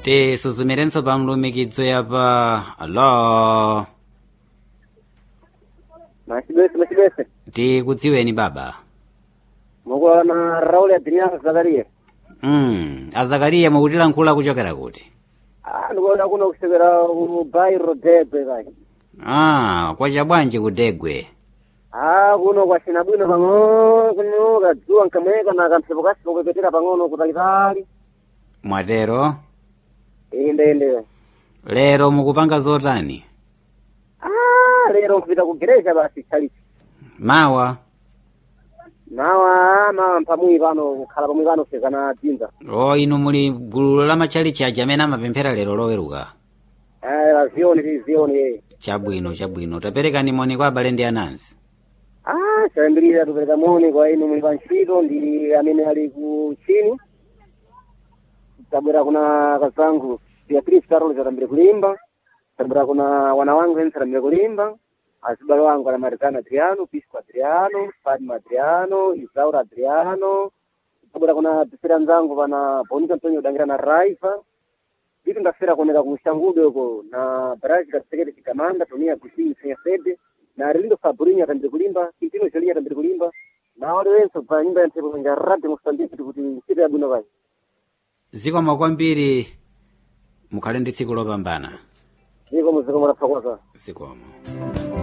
tisuzumirenso pa mlumikizo yapa alo machibese machibese tikudziweni baba mukuona rauli adiniasa zakariya mm. azakariya mukutilankhula kuchokera kuti ah ndikuona kuno kusekera ku bairo degwe kai ah kwacha bwanji kudegwe ah kuno kwacina bwino pang'ono kuno kadzuwa nkamweka na kamphepo kasipo kupepetera pang'ono kutalitali mwatero inde inde lero mukupanga zotani ah lero mpita ku gereja basi chalichi mawa mawa mawa mpamwi pano kukhala pamwi pano kusezana dzinza o inu muli gulu la matchalichi aja amene amapemphera lero loweruka ah lazioni lizioni eh chabwino chabwino taperekani moni kwa abale ndi anansi ah chayambirira tupereka moni kwa inu muli pa ntchito ndi amene ali ku chini tabwera kuna kazangu beatrice carol zatambire kulimba tabwera kuna wana wangu ense atambire kulimba azibale wangu ana marizana adriano pisco adriano fatima adriano isaura adriano tabwera kuna pisira nzangu pana bonito antonio udangira na raiva vitu ndafera kuoneka ku shangude uko na baraji kasekete chikamanda tonia kusini senya sede na rilindo fabrinho atambire kulimba kintino cholinyi atambire kulimba na wale wense pa nyumba ya nthepo kwenja rade mosambiki kuti ntchito yabwino vai zikomo kwambiri mukhale ndi tsiku lopambana ziko muziko murafakoza zikomo